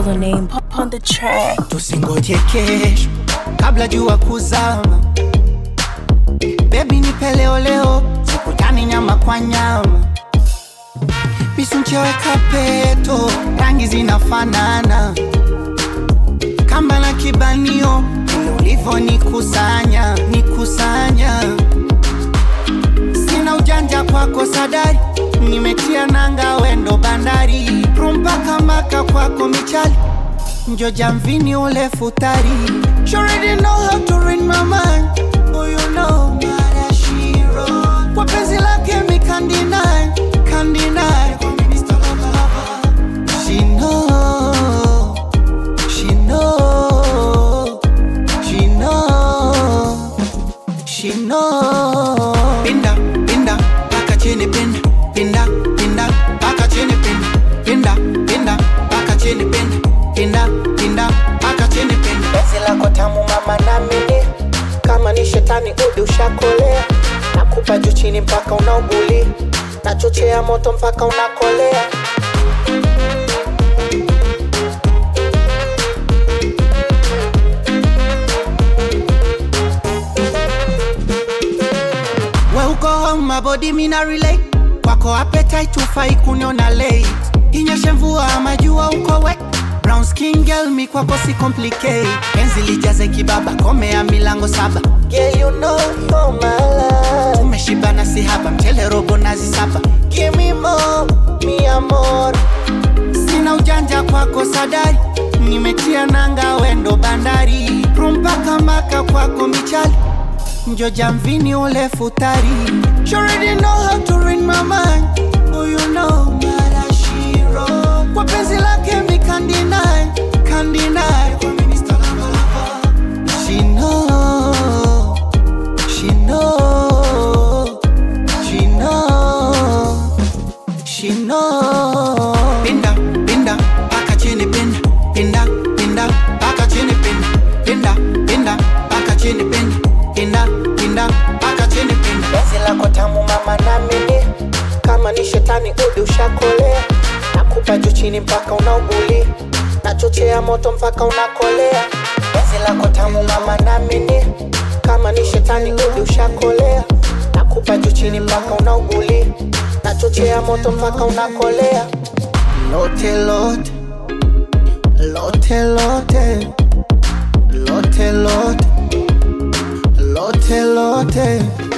Baller name on the track. tusingoje kesho kabla jua kuzama bebi nipe leo leo sikutani nyama kwa nyama misuncheweka peto rangi zinafanana kamba na kibanio vile ulivyo nikusanya nikusanya sina ujanja kwako sadari nimetia nanga wendo bandari rumpaka maka kwako michali njo jamvini ule futari She already know how to read my mind Oh you know Marashiro Kwa penzi lake mi can't deny Can't deny She know She know She know She know Pinda, pinda, paka chini pinda Pinda, pinda, paka chini pinda Pinda, pinda, paka chini pinda Pinda, pinda, paka chini pinda Penzi lako tamu mama namini Kama ni shetani udi ushakolea Nakupa juu chini mpaka unauguli Nachochea moto mpaka unakolea We uko home mabodi mina relate kwako appetite ufai kuniona late inyeshe mvua ama jua uko wet brown skin girl mi kwako si complicate penzi lijaze kibaba komea milango saba girl you know you're my love tumeshibana si haba mchele robo nazi saba give me more mi amor sina ujanja kwako sadari nimetia nanga wendo bandari rumpaka maka kwako michali njo jamvini ule futari She already know how to read my mind Oh you know Marashiro Kwa penzi lake mi can't deny Can't deny She know She know She know She know Pinda, pinda, paka chini pinda Pinda, pinda, paka chini pinda Pinda, pinda, paka chini pinda Pinda, pinda, paka chini pinda Penzi lako tamu mama namini Kama ni shetani udi ushakolea Nakupa juu chini mpaka unauguli Nachochea moto mpaka unakolea Penzi lako tamu mama namini Kama ni shetani udi ushakolea Nakupa juu chini mpaka unauguli Nachochea moto mpaka unakolea Lote lote Lote lote Lote lote Lote lote